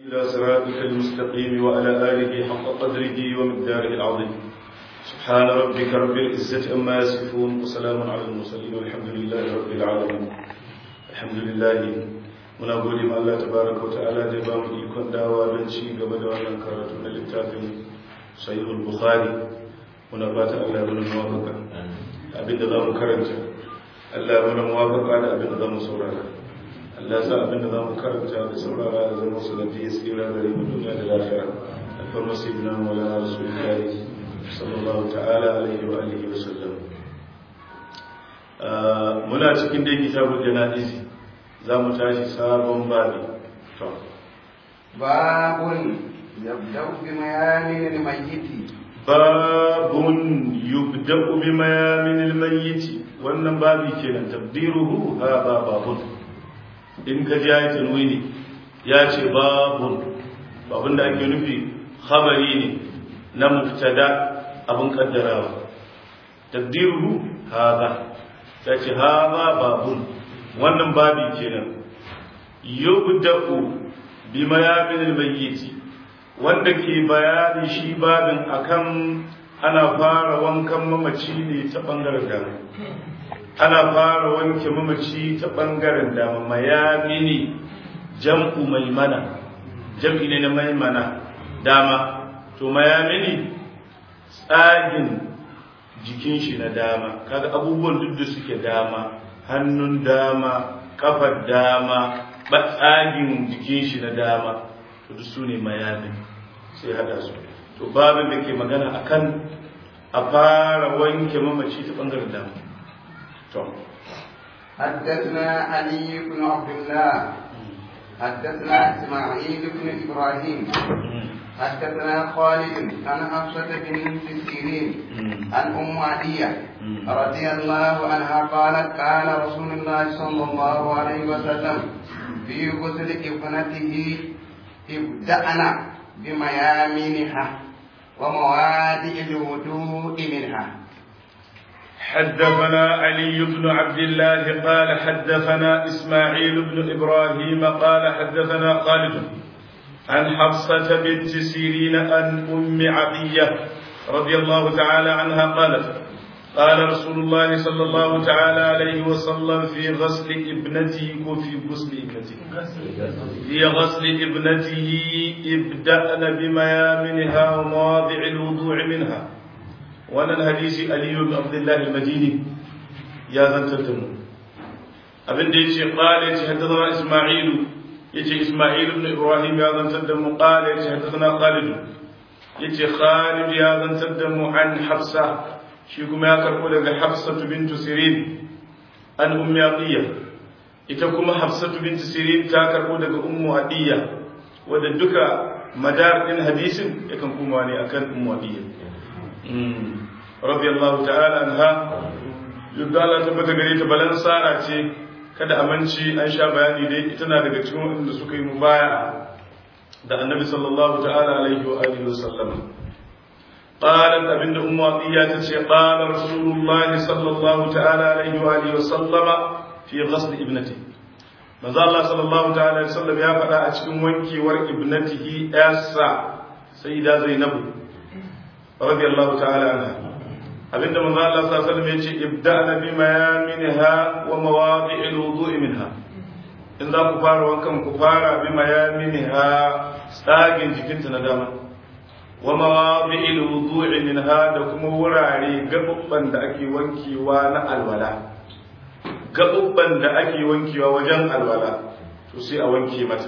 إلى صراطك المستقيم وعلى آله حق قدره ومقداره العظيم سبحان ربك رب العزة أما يصفون وسلام على المرسلين والحمد لله رب العالمين الحمد لله muna gode ma Allah tabaraka wa ta'ala da ba mu ikon dawa don ci gaba da wannan karatu na littafin sahihul bukhari muna fata Allah ya mana muwafaka abin da zamu karanta Allah ya mana muwafaka da abin da zamu saurara Allah ya sa abin da zamu karanta da saurara da zama sunnati ya tsira gare mu duniya da lafiya alfarma sayyidina maulana rasulullahi sallallahu ta'ala alaihi wa alihi wa sallam muna cikin dai kitabul janaizi za mu tashi sabon babi to babun yabda'u bi mayamin al-mayyit babun yubda'u bi mayamin al-mayyit wannan babi kenan tabdiruhu hada babun in ka ji ayatul tanwini ya ce babun babun da ake nufi khabari ne na mubtada abun kaddarawa tabdiruhu hada ya ce hada babun wannan babi kenan yubda'u bi mayamin al-mayyit wanda ke bayani shi babin akan ana fara wankan mamaci ne ta bangaren dama ana fara wanke mamaci ta bangaren dama mayamini jam'u maimana jam'i ne na maimana dama to mayamini tsagin jikin shi na dama kaga abubuwan duk da suke dama hannun dama kafar dama batsagin jikin shi na dama to duk su ne mayamin sai hada su to babin da ke magana akan a fara wanke mamaci ta bangaren dama to حدثنا علي بن عبد الله حدثنا اسماعيل بن ابراهيم حدثنا خالد عن حفصة بنت سيرين عن أم عدية رضي الله عنها قالت قال رسول الله صلى الله عليه وسلم في غسل ابنته ابدأنا بميامنها وموادئ الوضوء منها حدثنا علي بن عبد الله قال حدثنا إسماعيل بن إبراهيم قال حدثنا خالد عن حفصة بنت سيرين عن أم عطية رضي الله تعالى عنها قالت قال رسول الله صلى الله تعالى عليه وسلم في غسل ابنته وفي غسل ابنته في غسل ابنته ابدأن بميامنها ومواضع الوضوع منها وانا الحديث علي بن عبد الله المديني يا زنتتم abin da yace qala yace haddathana isma'ilu yace Isma'il ibn Ibrahim ya zantar da mu qala yace hadathana Khalid yace Khalid ya zantar da mu an Hafsa shi kuma ya karbo daga Hafsa bint Sirin an Ummi Atiya ita kuma Hafsa bint Sirin ta karbo daga Ummu Atiya wanda duka madar din hadisin yakan kuma ne akan Ummu Atiya radiyallahu ta'ala anha yadda Allah tabbata gare ta balan sara ce kada aminci an sha bayani dai ita na daga cikin waɗanda suka yi mubaya da annabi sallallahu ta'ala alaihi wa alihi wasallam qalat abinda ummu atiya ta ce qala rasulullah sallallahu ta'ala alaihi wa alihi wasallam fi ghasl ibnati manzo Allah sallallahu ta'ala alaihi wasallam ya faɗa a cikin wankewar ibnatihi yassa sayyida zainabu radiyallahu ta'ala anha abinda manzo Allah sallallahu alaihi wasallam yace ibda'na bi mayaminha wa mawadi'il wudu'i minha in za ku fara wankan ku fara bi mayaminha tsagin jikinta na dama wa mawadi'il wudu'i minha da kuma wurare gabubban da ake wankewa na alwala gabubban da ake wankewa wajen alwala to sai a wanke mata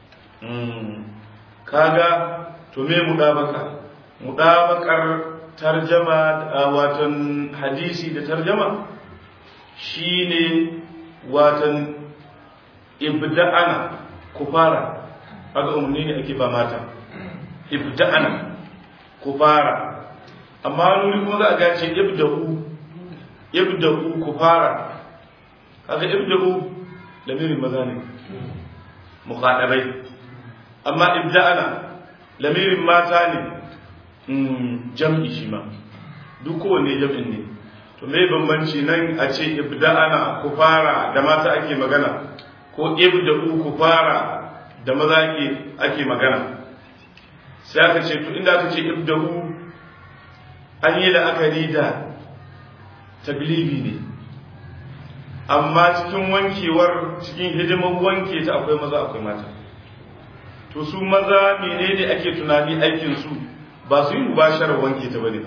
kaga to me mudabaka mudabakar tarjama watan hadisi da tarjama shine watan ibda'ana ku fara haka umarni ne ake ba mata ibda'ana ku fara amma nuri kuma za a gace ibda'u ibda'u ku fara haka ibda'u lamirin maza ne mukhadabai amma ibda'ana lamirin mata ne jam'i shi ma duk kowane jam'in ne to me bambanci nan a ce ibda'ana ku fara da mata ake magana ko ibda'u ku fara da maza ake ake magana sai aka ce to inda aka ce ibdahu an yi la'akari da taglibi ne amma cikin wankewar cikin hidimar wanke ta akwai maza akwai mata to su maza menene ake tunani aikin su ba su yi mubasharar wanke ta bane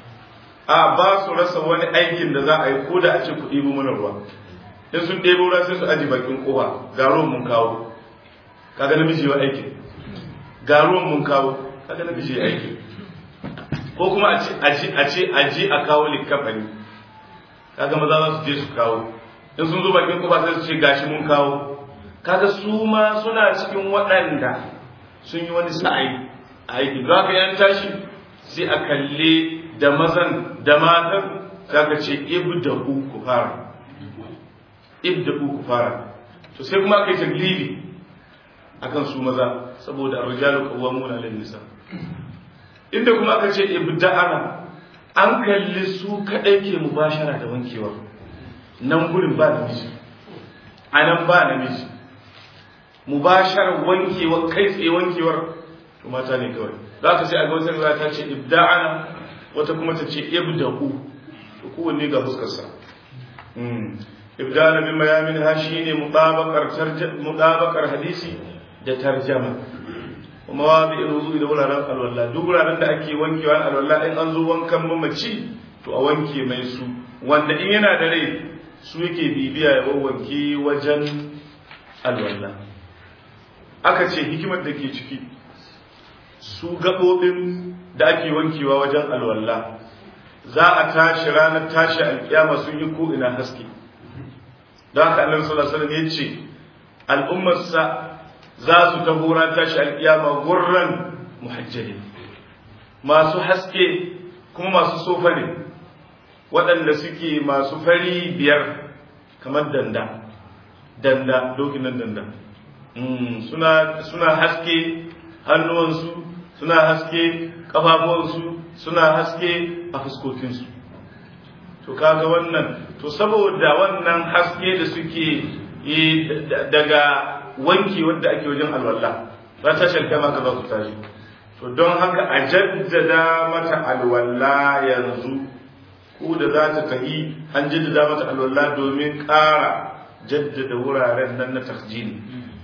a ba su rasa wani aikin da za a yi ko da a ce ku ɗebo mana ruwa in sun ɗebo ruwa sai su aji bakin kofa ga ruwan mun kawo kaga namiji wa aikin ga ruwan mun kawo kaga namiji ya aikin ko kuma a ce a ce a je a kawo likafani kaga maza za su je su kawo in sun zo bakin kofa sai su ce gashi mun kawo kaga su ma suna cikin waɗanda sun yi wani sa'ayi a aiki za ka yan tashi sai a kalle da mazan da matan za ka ce ibda'u ku fara ibda'u ku fara to sai kuma kai taglibi akan su maza saboda arjalu qawwamuna lin nisa inda kuma aka ce ibda'ana an kalli su kadai ke mubashara da wankewa nan gurin ba namiji anan ba namiji mubashar wankewa kai tsaye wankewar to mata ne kawai za ka sai a ga wata riwaya ta ce ibda'ana wata kuma ta ce ibda'u to kowanne ga fuskarsa ibda'ana bin mayamin ha shine mutabakar mutabakar hadisi da tarjama kuma wa bi ruzu da wuraren alwala duk wuraren da ake wankewa alwala in an zo wankan mamaci to a wanke mai su wanda in yana da rai su yake bibiya ya wanke wajen alwala aka ce hikimar da ke ciki su gaɓoɓin da ake wankewa wajen alwala za a tashi ranar tashi alƙiyama sun yi ko ina haske don haka annabi sallallahu alaihi wasallam ya ce al'ummarsa za su taho ran tashi alƙiyama gurran muhajjalin masu haske kuma masu sofa ne waɗanda suke masu fari biyar kamar danda danda dokin nan danda suna suna haske hannuwansu suna haske ƙafafuwansu suna haske a fuskokinsu to kaga wannan to saboda wannan haske da suke yi daga wanki wanda ake wajen alwala za ta shalka maka za su tashi to don haka a jaddada mata alwala yanzu ko da za ta tahi an jaddada mata alwala domin ƙara jaddada wuraren nan na tasjini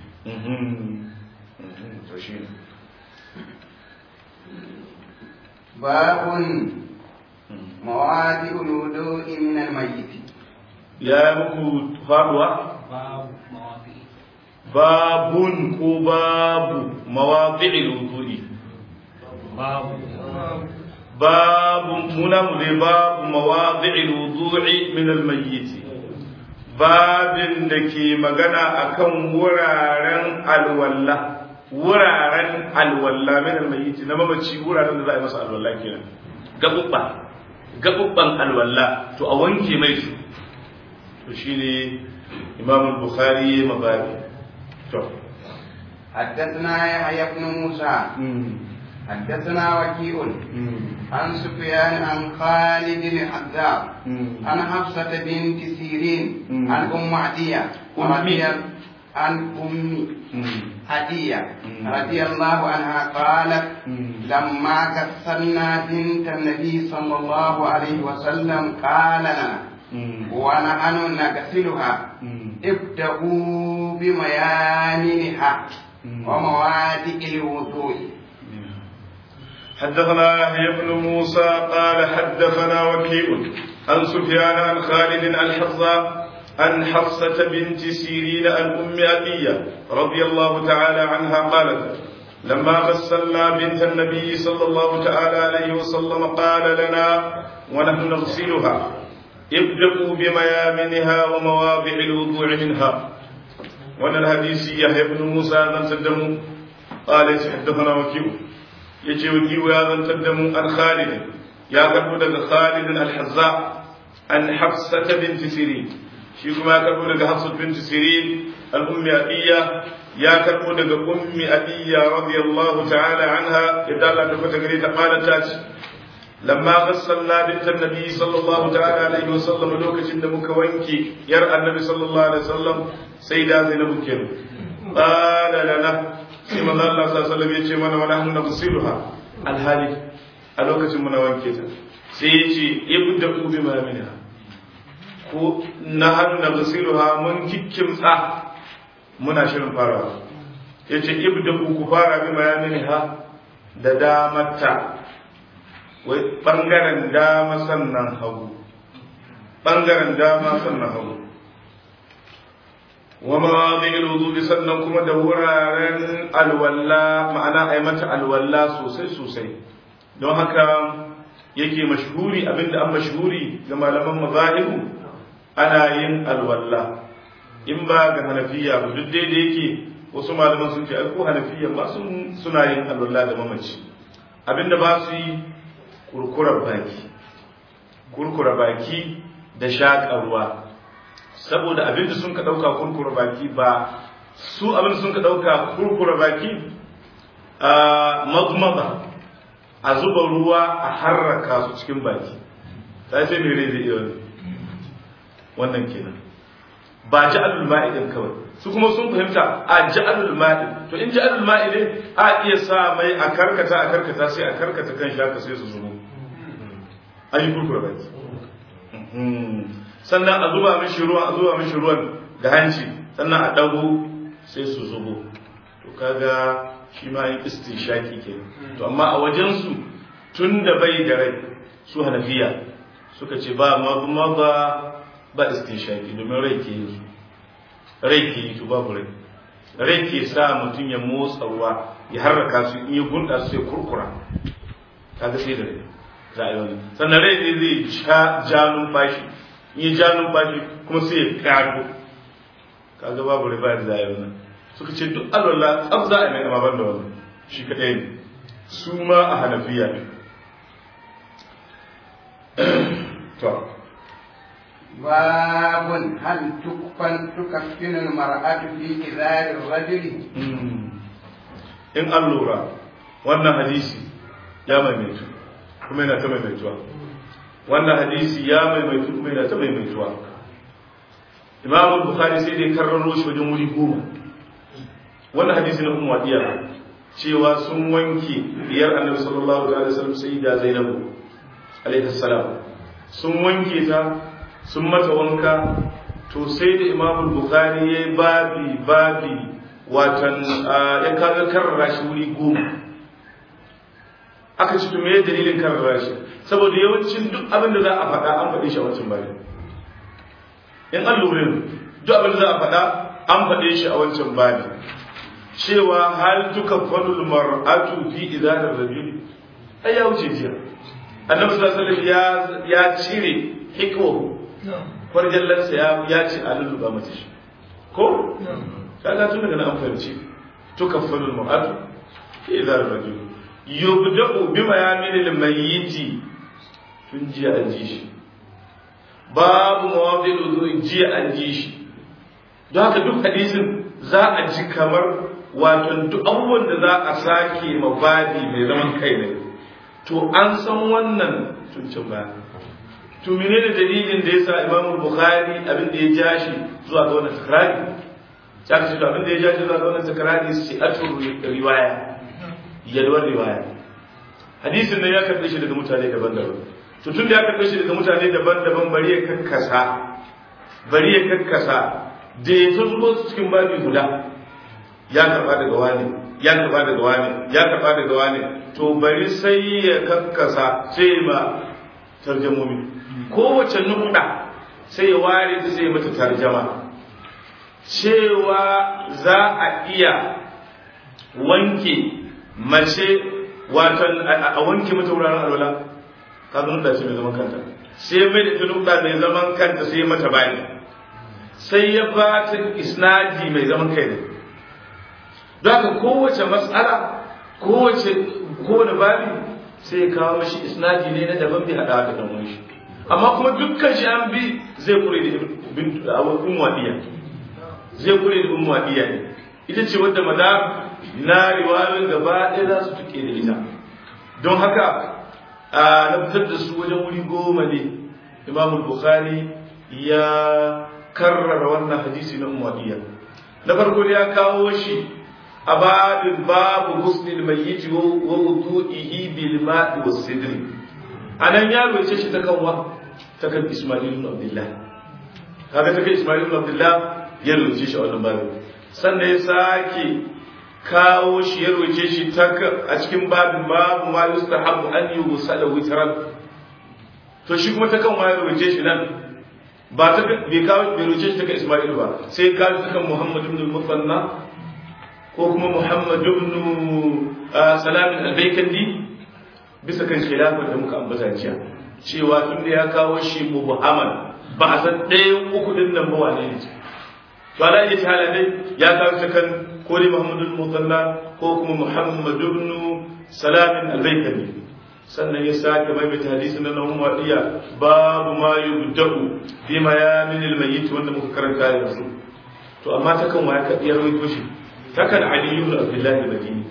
باب مواد الوضوء من الميت ya muku faduwa babun ko babu mawaƙi'il wudu'i babu muna mu dai babu mawaƙi'il wudu'i min al-mayyit babin da ke magana akan wuraren alwalla wuraren alwalla min al-mayyit na mamaci wuraren da za a yi masa alwalla kenan gabubba gabubban alwalla to a wanke mai su to shine imam al-bukhari mababi to حدثنا يحيى بن موسى حدثنا وكيع عن سفيان عن خالد الحذاء عن حفصة بنت سيرين عن أم عدية رضي عن أم هدية رضي الله عنها قالت لما كسرنا بنت النبي صلى الله عليه وسلم قال لنا ونحن نغسلها ابدأوا بميامنها وموادئ الوضوء حدثنا يحيى بن موسى قال حدثنا وكيع عن سفيان عن خالد الحظاء عن حفصة بنت سيرين عن أم أبية رضي الله تعالى عنها قالت لما غسلنا بنت النبي صلى الله تعالى عليه وسلم قال لنا ونحن نغسلها ابدأوا بميامنها ومواضع الوضوع منها وانا الحديث يحيى بن موسى بن تدم قال حدثنا وكيع يجي وكيع يا بن تدم عن خالد يا كربو خالد الحذاء عن حفصة بنت سيرين shi kuma ya karbo daga Hafsat bint Sirin al-ummi Atiyya ya karbo daga ummi Atiyya radiyallahu ta'ala anha yadda Allah ta fata gare ta qalat ta ce lamma ghassalna bint an-nabi sallallahu ta'ala alaihi wasallam lokacin da muka wanke yar annabi sallallahu alaihi wasallam sai da Zainab kenan qala lana sai manzo Allah sallallahu alaihi wasallam ya ce mana wa nahnu nafsiluha alhali a lokacin muna wanke ta sai ya ce ibda bi ma minha ko nahnu nafsiluha mun kikkimtsa muna shirin farawa ya ce ibda ku fara bi ma minha da damata wai bangaren dama sannan hagu bangaren dama sannan hagu wa mawadhi'il wudu'i sannan kuma da wuraren alwalla ma'ana ai mata alwalla sosai sosai don haka yake mashhuri abinda an mashhuri ga malaman mazahibu ana yin alwalla in ba ga hanafiya ba duk dai da yake wasu malaman sun ce ai ko hanafiya ba sun suna yin alwalla da mamaci abinda ba su yi kurkura baki kurkura baki da shaƙa ruwa saboda abinda sun ka ɗauka kurkura baki ba su abinda sun ka ɗauka kurkura baki a mazmaza a zuba ruwa a harraka su cikin baki ta ce mai rai zai iya wani wannan kenan ba ja'alul ma'i din kawai su kuma sun fahimta a ja'alul ma'i to in ja'alul ma'i ne a iya sa mai a karkata a karkata sai a karkata kan shaka sai su zubo an yi kurkura baki sannan a zuba mishi ruwan a zuba mishi ruwan da hanci sannan a dago sai su zubo to kaga shi ma yin istinshaki ke to amma a wajensu tun da bai da rai su hanafiya suka ce ba ma ba ba istinshaki domin rai ke yi rai ke yi to babu rai rai ke sa mutum ya motsa ruwa ya harraka su in ya gunda su sai kurkura kaga sai da rai za a yi wani sannan rai zai zai ja numfashi in ya ja numfashi kuma sai ya kago kaga babu rai ba da za a yi wani suka ce duk alwala tsaf za a yi mai amma ban da wani shi kaɗai ne su ma a hanafiya ne to باب هل تكفن تكفن المرأة في إزار الرجل in an lura wannan hadisi ya maimaitu kuma yana ta maimaituwa wannan hadisi ya maimaitu kuma yana ta maimaituwa imamu bukhari sai dai karraro shi wajen wuri goma wannan hadisi na umma diya cewa sun wanke biyar annabi sallallahu alaihi wasallam sai da zainabu alaihi salam sun wanke ta sun mata wanka to sai da imamu bukhari yayi babi babi watan ya kaga karrara shi wuri goma aka ci me dalilin karrara shi saboda yawancin duk abin da za a faɗa an faɗe shi a wancan bayan in an lura duk abin da za a faɗa an faɗe shi a wancan bayan cewa hal tuka fanul mar'atu fi idanar rajul ai ya wuce jiya annabi sallallahu alaihi wasallam ya cire hikwa farjallansa ya ya ce a lulluba mace shi ko kaga tun daga nan an fahimci tukaffalu al-mar'atu idza ar-rajul yubda'u bima yamil al-mayyit tun jiya an ji shi babu mawadi'u wudu jiya an ji shi don haka duk hadisin za a ji kamar wato duk abubuwan da za a sake mabadi mai zaman kai ne to an san wannan tun can baya to menene dalilin da yasa Imam Bukhari abin da ya ja shi zuwa ga wannan takrari ya ce to abin da ya ja shi zuwa ga wannan takrari sai atur riwaya yalwar riwaya hadisin nan ya karbe shi daga mutane daban-daban to tun da ya karbe shi daga mutane daban-daban bari ya kakkasa bari ya kakkasa da ya ta zubo su cikin babi guda ya karba daga wani ya karba daga wani ya karba daga wani to bari sai ya kakkasa sai ma tarjamomi kowace nukuda sai ya ware ta sai mata tarjama cewa za a iya wanke mace watan a wanke mata wuraren alwala ka zo nukuda ce mai zaman kanta sai mai da nukuda mai zaman kanta sai mata bayani sai ya ba ta isnadi mai zaman kai ne don haka kowace matsala kowace kowane babi sai ya kawo mashi isnadi ne na daban bai hada da dan shi amma kuma dukkan shi an bi zai kure da ummu wadiya zai kure da ummu wadiya ne ita ce wadda maza na riwayoyin gaba ɗaya za su tuke da ita don haka a na fitar da su wajen wuri goma ne imam bukhari ya karrara wannan hadisi na ummu wadiya na farko ya kawo shi a babin babu husnil mayyit wa wudu'ihi bil ma'i was sidri anan ya roce shi ta kanwa ta kan Isma'il ibn Abdullah kaga ta kan Isma'il ibn Abdullah ya roce shi a wannan babin sannan ya sake kawo shi ya roce shi ta a cikin babin babu ma yustahabu an yusala witran to shi kuma ta kan wa ya roce shi nan ba ta bai kawo bai roce shi ta kan Isma'il ba sai ka ta kan Muhammad ibn al-Musanna ko kuma Muhammad ibn Salam al-Baykandi bisa kan khilafar da muka ambata jiya cewa tun da ya kawo shi mubhaman ba a san ɗayan uku din nan ba wane ne to ala iya hala dai ya kawo ta kan ko dai Muhammad ibn Musanna ko kuma Muhammad ibn Salam al-Baykandi sannan ya sake maimaita hadisin na Nahum Wadiya babu ma yubda'u bi mayamin al-mayyit wanda muka karanta yanzu to amma ta kan waya ya rawaito shi ta kan Ali ibn Abdullah al-Madini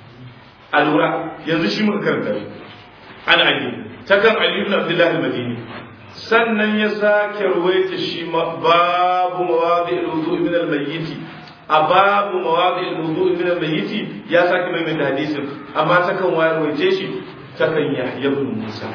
alura yanzu shi muka karanta shi an Ali ta kan Ali ibn Abdullah al-Madini sannan ya sake rawaita shi babu mawadi al-wudu min al-mayyit a babu mawadi al-wudu min al-mayyit ya sake maimaita hadisin amma ta kan waya rawaice shi takan yahya ibn musa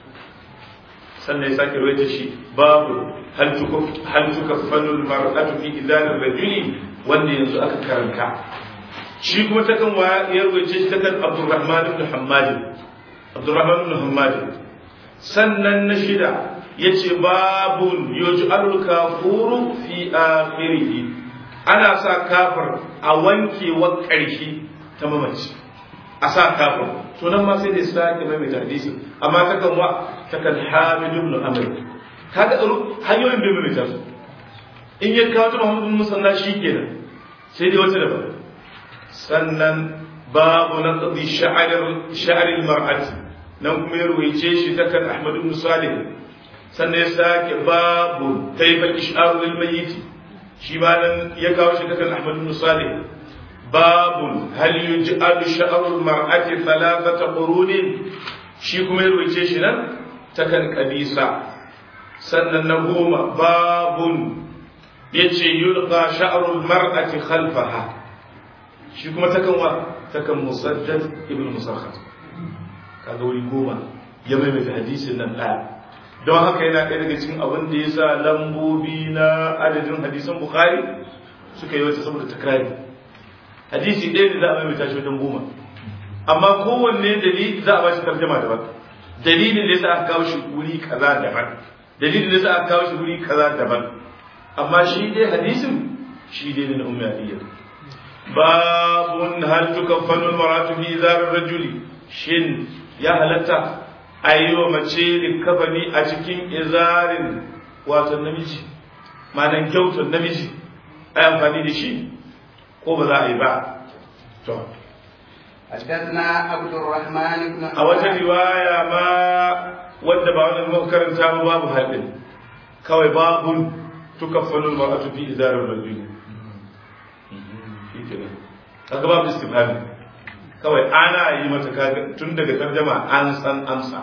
sannan ya sake rawaita shi babu hal tukuf hal tukaffanul mar'atu fi idar rajuli wanda yanzu aka karanta shi kuma takan wa ya rawaita shi takan abdurrahman ibn hammad abdurrahman ibn hammad sannan na shida yace babun yuj'alul kafuru fi akhirih ana sa kafir a wankewar ƙarshe ta mamaci a sa kafin to nan ma sai da sake mai mai hadisi amma ta kan wa ta kan hamid ibn amr kaga tsaro hanyoyin bai mai su in ya kawo ta muhammad ibn musanna shikenan sai dai wata daban sannan babu na qadi sha'ar sha'ar al-mar'ati nan kuma ya ruwaice shi ta kan ahmad ibn salih sannan ya sake babu kayfa ish'ar lil mayyit shi ma nan ya kawo shi ta kan ahmad ibn salih باب هل يجعل شعر المرأة ثلاثة قرون shi kuma ya rubuce shi nan takan kabisa sannan na goma babun ya ce yulqa sha'rul mar'ati khalfaha shi kuma takan wa takan musaddad ibn musakhat kaga wuri goma ya maimaita hadisin nan ɗaya don haka yana ɗaya daga cikin abin da ya sa lambobi na adadin hadisan bukhari suka yi wata saboda takrari hadisi ɗaya da za a maimaita shi wajen goma amma kowanne dalili za a ba shi tarjama daban dalilin da yasa aka kawo shi wuri kaza daban dalilin da yasa aka kawo shi wuri kaza daban amma shi dai hadisin shi dai na ummi aliyya babun hal tukaffanu almaratu fi izar rajuli shin ya halatta a yi wa mace likafani a cikin izarin wato namiji ma'anan kyautar namiji a yi amfani da shi ko ba za a yi ba to حدثنا عبد الرحمن بن a wata riwaya ma wadda ba wannan muka karanta ba babu haɗin kawai babun tukaffalu mar'atu fi izarir rajul shikenan kaga babu istifhami kawai ana yi mata kaga tun daga tarjama an san amsa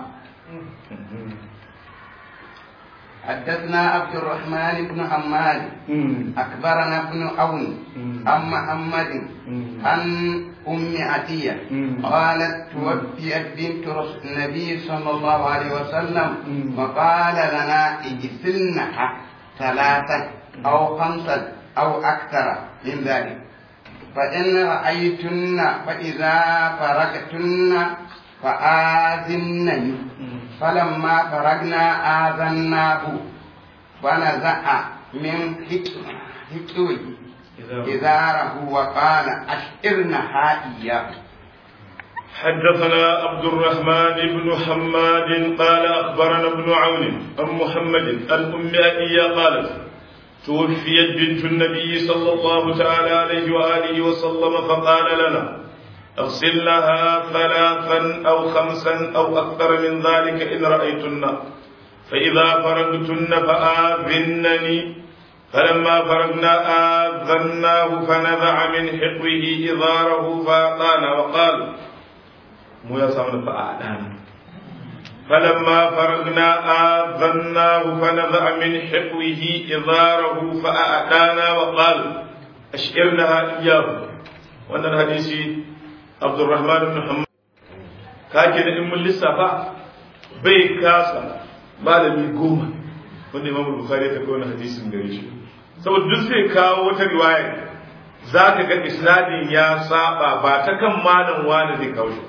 حدثنا عبد الرحمن بن حماد أخبرنا ابن عون عن محمد عن أم عتية قالت توفيت بنت النبي صلى الله عليه وسلم وقال لنا اجسلنها ثلاثة أو خمسة أو أكثر من ذلك فإن رأيتن فإذا فرغتن فآذنني فلما فرغنا آذناه فنزع من حكوي إزاره وقال أشعرنها إياه حدثنا عبد الرحمن بن حماد قال أخبرنا ابن عون عن محمد عن أم أبي قالت توفيت بنت النبي صلى الله تعالى عليه وآله وسلم فقال لنا اغسلنها ثلاثا أو خمسا أو أكثر من ذلك إن رأيتن فإذا فرغتن فآذنني فلما فرغنا آذناه فنزع من حقه إزاره فأعطانا وقال مو يسمى فأعطانا فلما فرغنا آذناه فنزع من حقه إزاره فأعطانا وقال ashirnaha iyyahu wannan hadisi Abdurrahman ibn Muhammad kake da in mun lissafa bai kasa malami goma wanda Imam Bukhari ya kawo wannan hadisin gare shi saboda duk sai kawo wata riwaya zaka ga isnadin ya saba ba ta kan malam wani zai kawo shi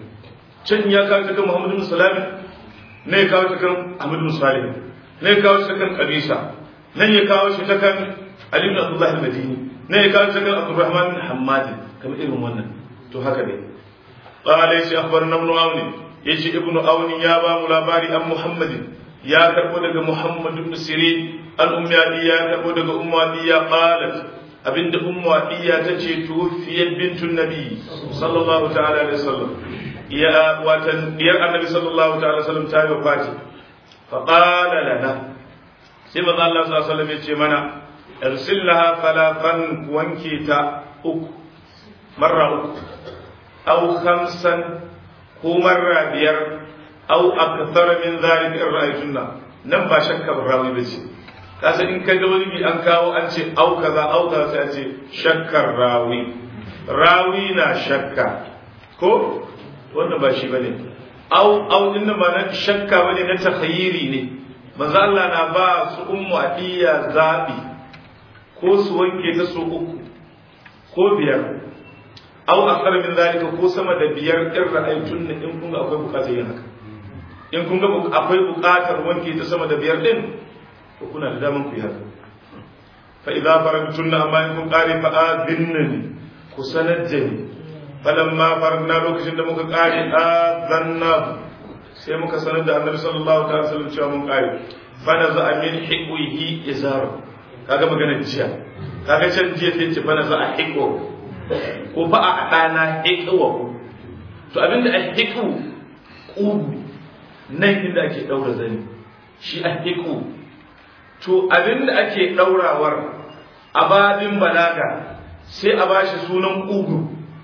can ya kawo ta kan Muhammad bin Salami ne ya kawo ta kan Ahmad bin Salih ne ya kawo ta kan Qabisa nan ya kawo shi ta kan Ali bin Abdullah al-Madini ne ya kawo ta kan Abdurrahman bin Hammad kamar irin wannan to haka ne qala yace akhbarna ibn Awn yace ibn Awn ya ba mu labari an Muhammadin ya karbo daga Muhammad ibn Sirin al-Ummiyadi ya karbo daga Ummiyadiya qalat abinda Ummiyadiya tace tuwfiyat bintun Nabi sallallahu ta'ala alaihi wasallam ya watan diyar Annabi sallallahu ta'ala alaihi wasallam ta yi wafati fa qala lana sai manzo Allah sallallahu alaihi wasallam ya ce mana irsillaha falafan wanke ta uku marra uku aw khamsan ko marra biyar aw akthar min zalika in ra'aytunna nan ba shakka rawi bace kasa in kaga wani bi an kawo an ce au kaza au kaza sai a ce shakkar rawi rawi na shakka ko wannan ba shi bane au au din ba na shakka bane na takhayyiri ne manzo Allah na ba su ummu adiya zabi ko su wanke ta su uku ko biyar aw akthar min zalika ko sama da biyar in ra'aytun in kun ga akwai bukatar yin haka in kun ga akwai bukatar wanke ta sama da biyar din to kuna da daman ku yi haka fa idza faragtunna amma in kun kare fa adhinnani ku sanar da ni falamma faragna lokacin da muka kare azanna sai muka sanar da annabi sallallahu alaihi wasallam cewa mun kare fa naza min hiqwihi izar kaga magana jiya kaga can jiya sai ce fa naza hiqwa ko fa a ɗana hiqwa to abinda a hiqu ƙugu nan inda ake ɗaura zani shi a hiqu to abinda ake ɗaurawar a babin balaga sai a bashi sunan ƙugu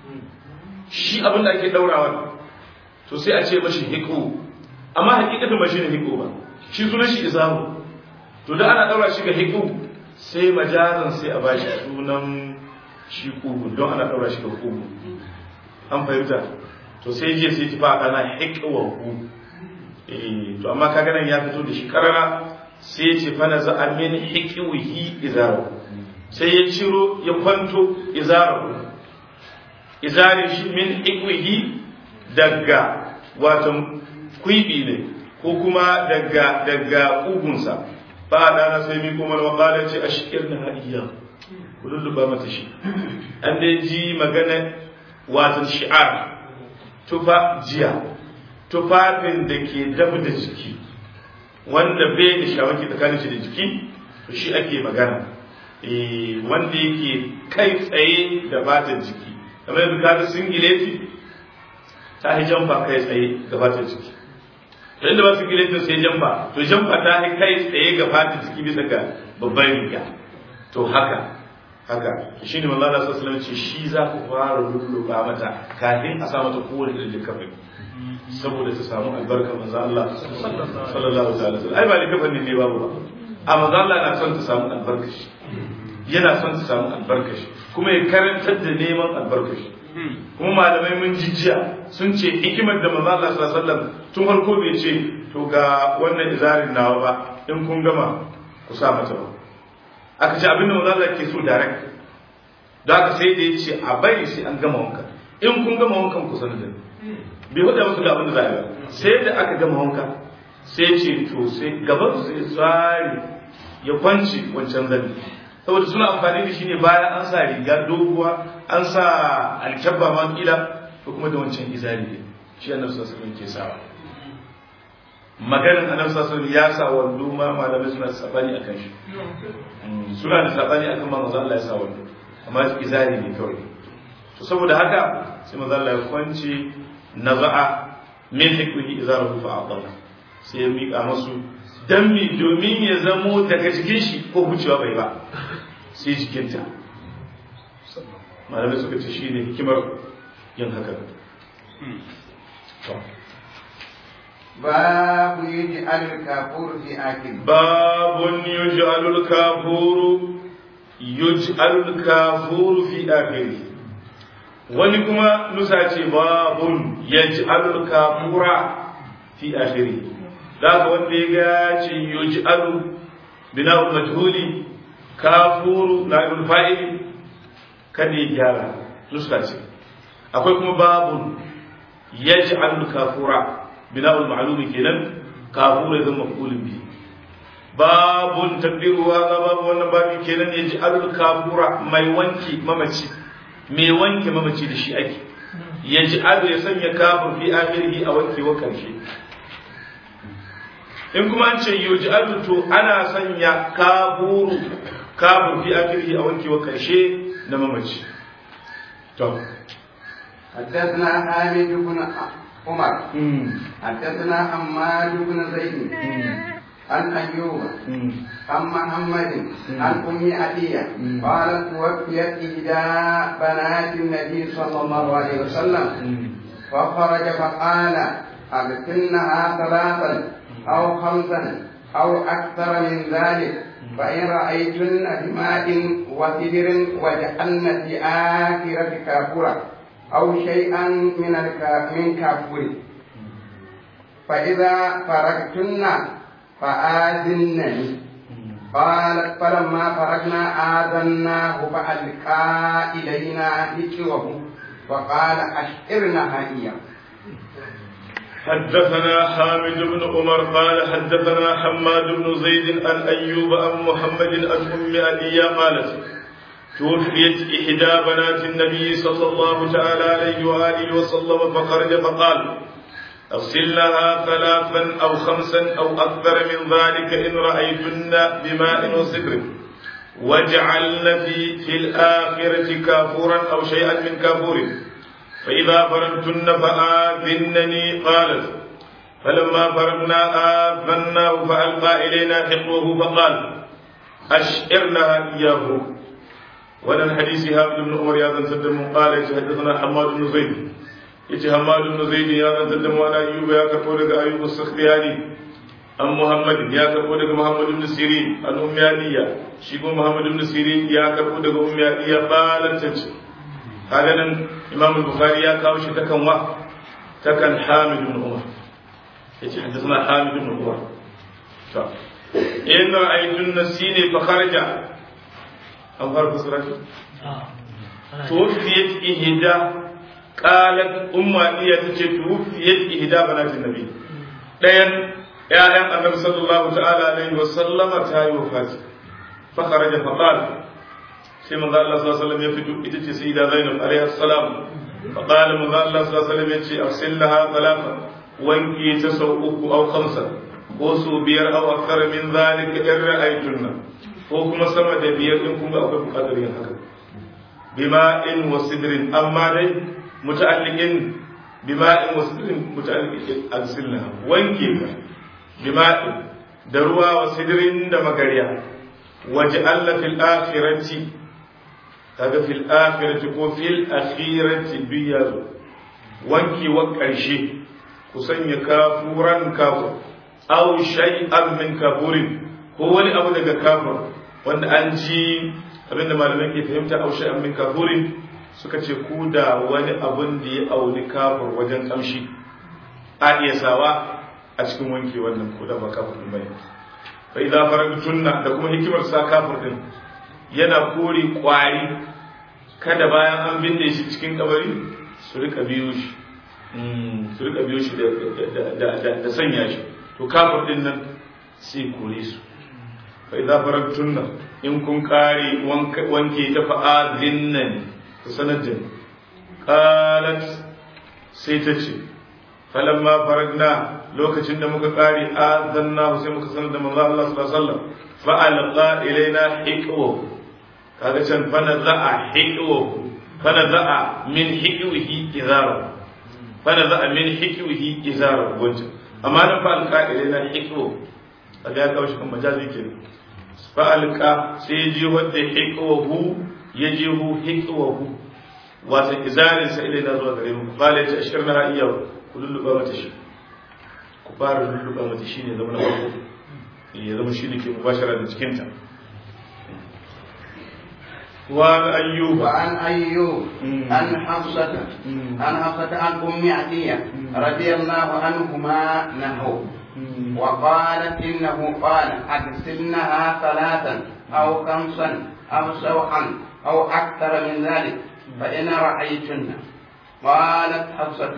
shi abinda ake ɗaurawar to sai a ce mashi hiqu amma hakikatan ba shi ne hiqu ba shi sunan shi izamu to da ana ɗaura shi ga hiqu sai majazan sai a bashi sunan shi kugu don ana ɗaura shi ga kugu an fahimta to sai jiya sai tafi ana hikwa ku to amma kaga nan ya fito da shi karara sai ya ce fana za a min hikiwihi izaru sai ya ciro ya kwanto izaru izari shi min hikiwihi daga wato kwibi ne ko kuma daga daga kugunsa ba da sai mi kuma wa ce ashkir na hadiya ku lulluba mata shi an dai ji magana watan shi'ar tufa jiya tufafin da ke dab da jiki wanda bai da shawaki tsakanin shi da jiki to shi ake magana wanda yake kai tsaye da fatan jiki kamar yadda kaga singileti ta yi jamfa kai tsaye ga fatan jiki to inda ba singileti sai jamfa to jamfa ta yi kai tsaye ga fatan jiki bisa ga babban riga to haka haka shi ne manzo Allah sallallahu alaihi ce shi za ku fara lulluba mata kafin a sa mata kowane irin likafin saboda ta samu albarkar manzo Allah sallallahu alaihi wasallam ai ba likafin ne babu ba a manzo Allah na son ta samu albarkar shi yana son ta samu albarkar shi kuma ya karantar da neman albarkar shi kuma malamai mun jijiya sun ce hikimar da manzo Allah sallallahu alaihi wasallam tun farko bai ce to ga wannan izarin nawa ba in kun gama ku sa mata ba aka ce abinda manzo Allah ke so direct da aka sai da yace a bari sai an gama wanka in kun gama wankan ku sanar da bai faɗa musu ga abin da za a yi sai da aka gama wanka sai ce to sai gaban su sai tsari ya kwanci wancan zabi saboda suna amfani da shi ne bayan an sa riga doguwa an sa alkyabba ma kila to kuma da wancan izari ne shi annabi sallallahu alaihi wasallam ke sawa maganin annabi sallallahu alaihi ya sa wando ma malamai suna da sabani akan shi suna da sabani akan ma manzo Allah ya sa wando amma izari ne kawai to saboda haka sai manzo Allah ya kwanci naza'a min hikmihi izaruhu fa aqala sai ya mika masu dan mi domin ya zamo daga jikin shi ko hucewa bai ba sai jikinta malamai suka ce shine hikimar yin haka باب يجعل الكافور في آكل باب يجعل الكافور yuj'alul kafuru fi akhiri wani kuma nusa ce babun yaj'alul kafura fi akhiri da wanda ya ga ce yuj'alu bina'ul majhuli kafuru na'ibul fa'ili kada ya gyara nuska ce akwai kuma babun yaj'alul kafura bina'ul ma'lumi kenan kafura ya zama maf'ulun bi babun tabbiru wa babu wannan babu kenan yaj'alul kafura mai wanki mamaci mai wanke mamaci da shi ake yaj'alu ya sanya kafur fi akhirihi a wanke wa karshe in kuma an ce yuj'alu to ana sanya kafuru kafur fi akhirihi a wanke wa karshe na mamaci to حدثنا حامد بن عمر حدثنا حماد بن زيد عن أيوب عن محمد عن أم عدية قالت توفيت إحدى بنات النبي صلى الله عليه وسلم فخرج فقال أبتنها ثلاثا أو خمسا أو أكثر من ذلك فإن رأيتن بماء وسدر وجعلن في آخرة كافورا أو شيئا من من كافور فإذا فرغتن فآذنني قالت فلما فرغنا آذناه فألقى إلينا ذكره وقال أشعرنها إياه حدثنا حامد بن عمر قال حدثنا حماد بن زيد عن أيوب عن محمد عن أم أبي قالت توفيت إحدى بنات النبي صلى الله تعالى عليه وآله وسلم فخرج فقال اغسلنها ثلاثا أو خمسا أو أكثر من ذلك إن رأيتن بماء وصدر واجعلن في, في الآخرة كافورا أو شيئا من كافور فإذا فرغتن فآذنني قالت فلما فرغنا آذناه فألقى إلينا حقوه فقال أشعرنا إياه ولن حديث هذا بن عمر يا ذن قال حدثنا حماد بن زيد yace Hamad ibn Zaid ya zantar da wani Ayyuba ya karbo daga Ayyub as-Sakhtiyani an Muhammad ya karbo daga Muhammad ibn Sirin an Ummi Aliya shi kuma Muhammad ibn Sirin ya karbo daga Ummi Aliya qalat tace kaga nan Imam Bukhari ya kawo shi takan wa takan Hamid ibn Umar yace hadathana Hamid ibn Umar to in ra'aytun nasini fa kharaja an farko surati توفيت إهدى قالت أم إيا تجي توفيت إهدى بنات النبي لين يا أن النبي صلى الله تعالى عليه وسلم تاي وفاتي فخرج فقال سيما قال الله صلى الله عليه وسلم يفتو إتتي سيدة زينب عليه السلام فقال من قال الله صلى الله عليه وسلم يتي أغسل لها ثلاثة وانكي تسوء أو خمسة وسو بير أو أكثر من ذلك إن رأيتنا وكما سمى بير إن كنت أقول بقدرين هكذا بماء وسدر أما دي متعلق بماء وسدر متعلق أغسلها وانكي بماء دروا وسدر دمكريا وجعل في الآخرة kaga fil akhirati ko fil akhirati biyazo wanki wa karshe ku sanya kafuran kafur aw shay'an min kafurin ko wani abu daga kafur wanda an ji abinda malamai ke fahimta aw shay'an min kafurin suka ce ku da wani abun da ya auni kafur wajen kamshi a iya sawa a cikin wanke wannan ko da ba kafur din bane fa idza faragtunna da kuma hikimar sa kafur din yana kore kwari kada bayan an binne shi cikin kabari su rika biyo shi su rika biyo shi da sanya shi to kafir din nan sai kore su fa idza faragtunna in kun kare wanke ta fa'adin nan ku sanar da qalat sai ta ce falamma faragna lokacin da muka kare azanna sai muka sanar da manzo Allah sallallahu alaihi wasallam fa alqa ilaina hiqwa kaga can fana za'a hiqwa fana za'a min hiqwihi izara fana za'a min hiqwihi izara wanda amma nan fa alqa ilaina hiqwa kaga ya kawo shi kan majazi kenan fa alqa sai ji wanda hiqwahu ya ji hu hiqwahu wata izarin sa ilaina zuwa gare mu qala ta ashirna iyyahu ku lulluba mata shi ku fara lulluba mata shi ne zama na farko ya zama shi ne ke mubashara da cikinta وعن أيوب وعن أيوب مم. عن حفصة مم. عن حفصة عن أم عتية رضي الله عنهما نحو وقالت إنه قال أغسلنها ثلاثا أو خمسا أو سبعا أو أكثر من ذلك فإن رأيتن قالت حفصة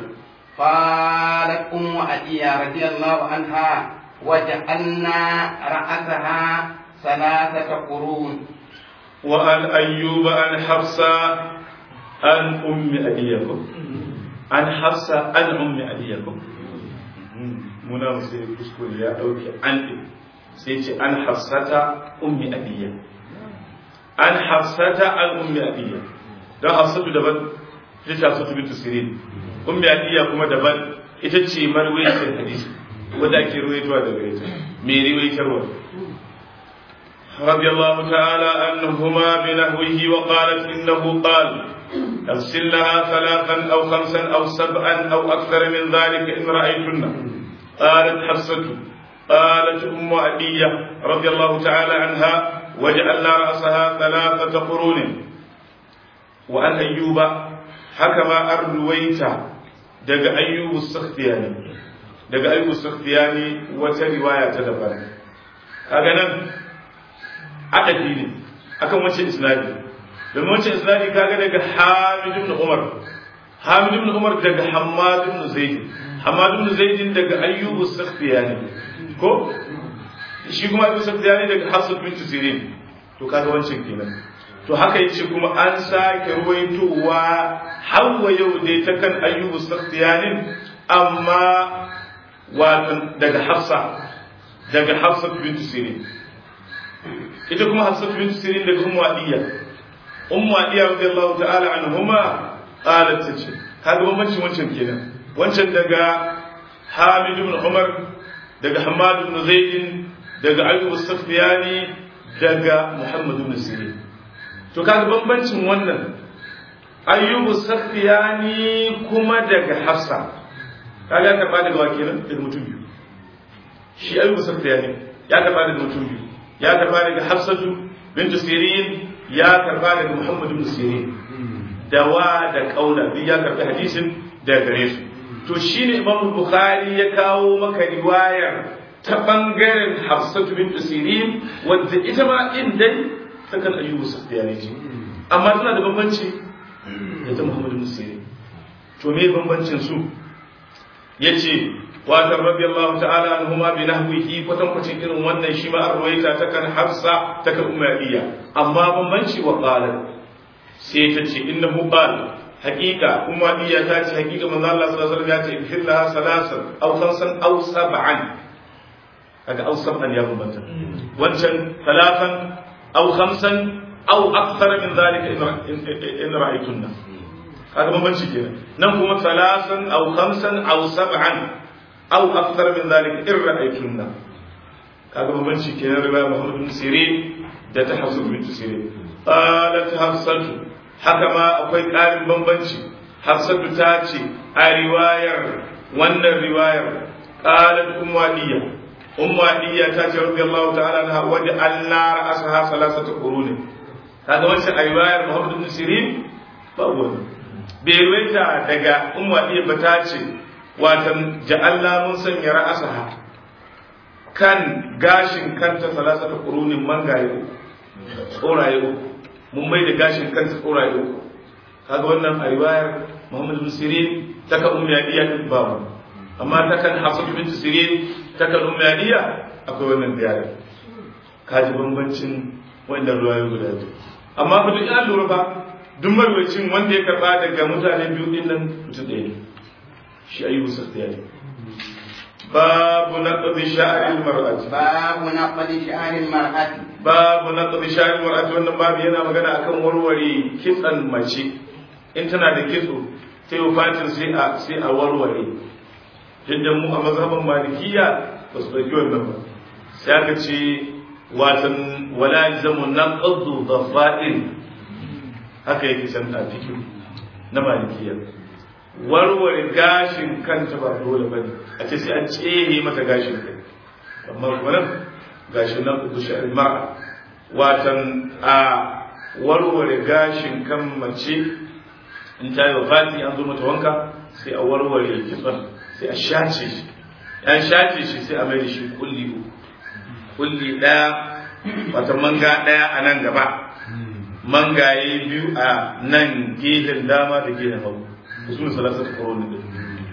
قالت أم عتية رضي الله عنها وجعلنا رأسها ثلاثة قرون وعن أيوب عن حفصة عن أم أبيكم عن حفصة عن أم أبيكم muna sai kuskure ya ɗauke an ɗin sai ce an hafsata ummi abiyya an hafsata an ummi abiyya don hafsatu daban ita ce hafsatu bintu sirin ummi abiyya kuma daban ita ce marwayar hadisi wanda ake ruwaitowa daga ita mai riwaitarwa رضي الله تعالى عنهما بنحوه وقالت إنه قال اغسل لها ثلاثا أو خمسا أو سبعا أو أكثر من ذلك إن رأيتن قالت حفصة قالت أم عدية رضي الله تعالى عنها وجعلنا رأسها ثلاثة قرون وعن أيوب حكما أرويت دق أيوب السختياني دق أيوب السختياني وترواية تدبر هكذا adabi ne akan wancan isnadi domin wancan isnadi kaga daga Hamid ibn Umar Hamid ibn Umar daga Hammad ibn Zaid Hammad ibn Zaid daga Ayyub as-Sakhtiyani ko shi kuma Ayyub as-Sakhtiyani daga Hafsat bint Sirin to kaga wancan kenan to haka yace kuma an sake ruwaitowa hawa yau dai ta kan Ayyub as-Sakhtiyani amma wato daga Hafsa daga Hafsat bint Sirin ita kuma Hafsat bint Sirin daga Ummu Adiya Ummu Adiya radiyallahu ta'ala anhuma qalat tace kaga bambancin wancan kenan wancan daga Hamid ibn Umar daga Hammad ibn Zaid daga Ayyub as-Sakhtiyani daga Muhammad ibn Sirin to kaga bambancin wannan Ayyub as-Sakhtiyani kuma daga Hafsa kaga ya karba daga wakilan daga mutum biyu shi Ayyub as-Sakhtiyani ya karba daga mutum biyu ya karba daga Hafsatu bintu Sirin ya karba daga Muhammad ibn Sirin dawa da kaula duk ya karbi hadisin daga gare su to shine Imam Bukhari ya kawo maka riwayar ta bangaren Hafsatu bintu Sirin wadda ita ma in dai ta kan Ayyubu Sufyani ce amma tana da bambanci da ta Muhammad ibn Sirin to me bambancin su yace watan radiyallahu ta'ala anhuma bi nahwihi kwatan kwacin irin wannan shi ma an ruwaita ta kan hafsa ta kan umayya amma bambanci wa qala sai ta ce innahu qala haqiqa umayya ta ce haqiqa manzo Allah sallallahu alaihi wasallam ya ce fillaha salasan aw khamsan aw sab'an kaga aw sab'an ya bambanta wancan talatan aw khamsan aw akthar min dhalika in ra'aytunna kaga bambanci kenan nan kuma salasan aw khamsan aw sab'an أو أكثر من ذلك إن رأيتن هذا مبنشي كان رواية محمد بن سيرين ده تحفظ بنت سيرين قالت حفصة حكما أقوي قال بمبنشي حفصة تاتي رواية وأن الرواية قالت أم ولية أم ولية تاتي رضي الله تعالى عنها وجعلنا رأسها ثلاثة قرون هذا وجه رواية محمد بن سيرين فهو بيرويتا دقا أم ولية بتاتي watan ja'alla mun sanya ra'asaha kan gashin kanta salasata qurunin mangaye uku tsoraye uku mun mai da gashin kanta tsoraye uku kaga wannan a riwayar Muhammad bin Sirin ta kan ummi Adiya din babu amma ta kan Hafsat bint Sirin ta kan ummi Adiya akwai wannan ziyara kaji bambancin wannan ruwayoyi guda biyu amma fa duk an lura ba duk marwacin wanda ya karba daga mutane biyu din nan mutum ɗaya ne shi ayyubu sakhtiyani babu naqdi sha'ril mar'ati babu naqdi sha'ril mar'ati babu naqdi sha'ril mar'ati wannan babu yana magana akan warware kitsan mace in tana da kitso ta yi fatin sai a sai a warware yadda mu a mazhaban malikiya ba su ɗauki wannan ba sai aka ce watan wala jamu naqdu dhafa'il haka yake san a cikin na malikiya warware gashin kanta ba dole ba ne a ce sai an tsere mata gashin kai amma kuma nan gashin nan uku shi alma'a watan a warware gashin kan mace in ta yi wafati an zo mata wanka sai a warware kitson sai a shace shi an shace shi sai a mai da shi kulli uku kulli ɗaya wata manga ɗaya a nan gaba mangaye biyu a nan gehen dama da gehen hagu su ne salasar koroni din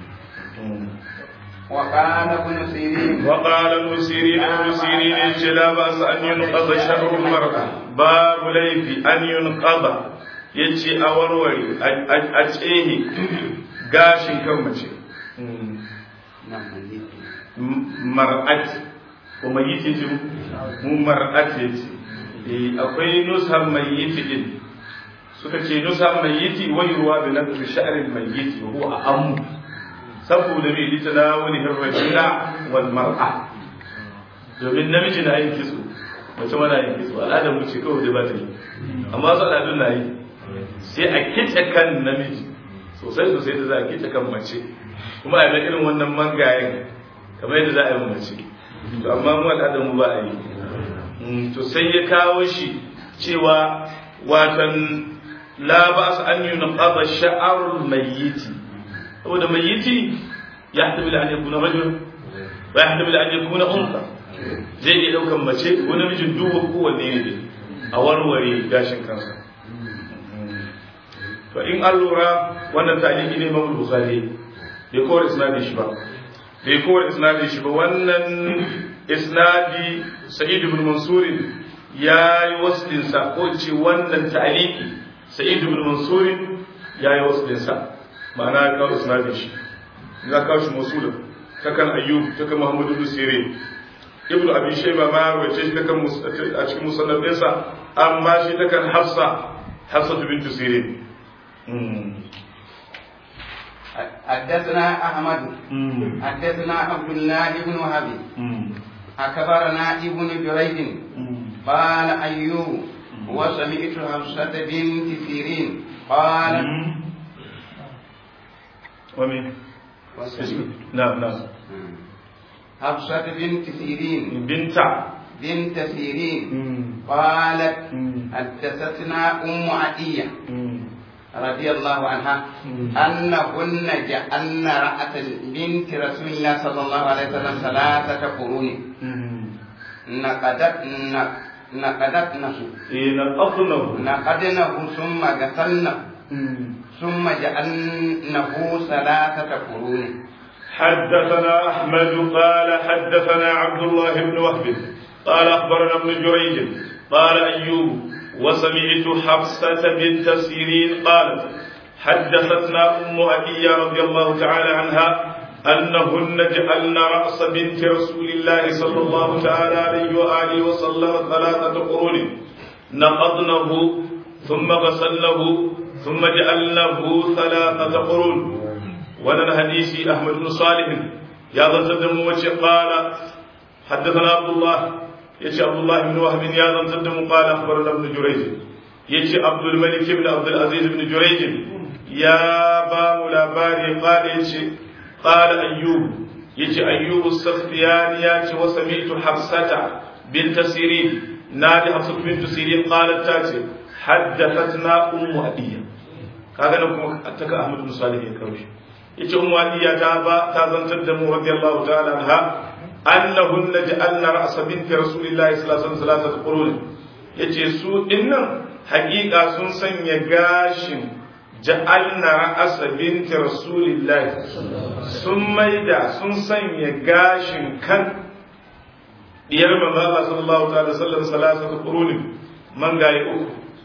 وقال ابن سيرين وقال ابن سيرين ابن سيرين لا بأس أن ينقض شهر المرأة باب ليف أن ينقض yace a warware a tsehe gashin kan mace mar'at ko mai yi ce mu mar'at ce akwai nusar mai yi din suka ce nusar mai yi wai ruwa da na sha'arin mai yi wa huwa amu saboda mai lita na wani hirrajina wal mar'a domin namiji na yin kitso mace mana yin kitso al'adar mu ce kawai da ba ta yi amma su al'adun na yi sai a kice kan namiji sosai sosai da za a kice kan mace kuma a yi irin wannan mangayen kamar yadda za a yi mace to amma mu al'adar mu ba a yi to sai ya kawo shi cewa watan la ba su an yi naqaba sha'arul mayyiti saboda mayyiti ya haddabil an yakuna rajul wa ya haddabil an yakuna unsa zai iya daukan mace ko namijin duba kowanne ne a warware gashin kansa to in an lura wannan ta'aliki ne Imam Bukhari bai kowar isnadin shi ba bai kowar isnadin shi ba wannan isnadi Sa'id ibn Mansur ya yi waslin sa ko ce wannan ta'aliki Sa'id ibn Mansur ya yi waslin sa ma'ana ya kawo isnadin shi ya kawo shi masulun ta kan ayyub ta kan muhammadu ibn sirin ibnu abi shayba ma ya rawace shi ta kan a cikin musannaf ɗinsa amma shi ta kan hafsa hafsa bint sirin حدثنا أحمد حدثنا عبد الله بن وهب أخبرنا ابن جريج قال أيوب وسمعت حفصة بنت سيرين قالت ومن نعم نعم حفصة بنت سيرين بنت بنت سيرين قالت حدثتنا أم عطية رضي الله عنها أنهن جعلن رأة بنت رسول الله صلى الله عليه وسلم ثلاثة قرون نقدت نقدتنه نقضنه نقدنه ثم غسلنه ثم جعلنه ثلاثة قرون حدثنا أحمد قال حدثنا عبد الله بن وهب قال أخبرنا ابن جريج قال أيوب وسمعت حفصة بنت سيرين قالت حدثتنا أم أبي رضي الله تعالى عنها أنهن جعلن رأس بنت رسول الله صلى الله تعالى عليه وآله وسلم ثلاثة قرون نقضنه ثم غسلنه ثم جعلنه ثلاثة قرون وانا الحديث أحمد بن صالح يا ذا قال حدثنا عبد الله يجي عبد الله بن وهب يا ذا قال أخبرنا ابن جريج يجي عبد الملك بن عبد العزيز بن جريج يا باب لاباري قال يجي قال أيوب يجي أيوب السختياني ياتي وسمعت حفصة بنت سيرين نادي حفصة بنت سيرين قالت تاتي حدثتنا أم أبيه kaga nan kuma attaka Ahmad bin Salih ya kawo shi yace ummu Aliya ta ba ta zantar da mu radiyallahu ta'ala anha annahun ja'alna ra'sa binti rasulillahi sallallahu alaihi wasallam qurun yace su dinnan haƙiƙa sun sanya gashin ja'alna ra'sa binti rasulillahi sun maida sun sanya gashin kan diyar manzo Allah sallallahu ta'ala sallallahu alaihi qurun man gaye uku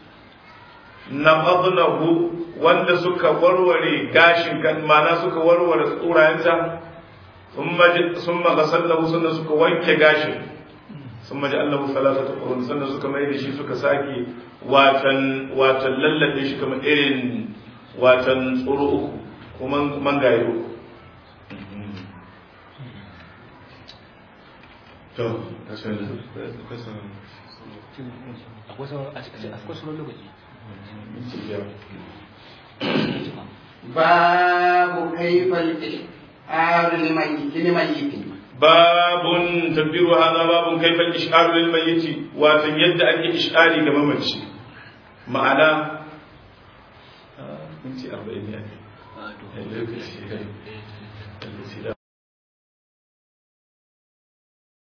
naqadnahu wanda suka warware gashin kan mana suka warware tsurayenta summa ghasallahu sannan suka wanke gashin summa ja'alnahu thalathata qurun sannan suka mai da shi suka sake watan watan lallabe shi kamar irin watan tsoro uku kuma mangaye uku to akwai sauran lokaci باب كيف الإشعار لميت لميت باب تكبير هذا باب كيف الإشعار للميت وتن يد أن إشعاري كما مجي ma'ana minti arba'in ne a lokaci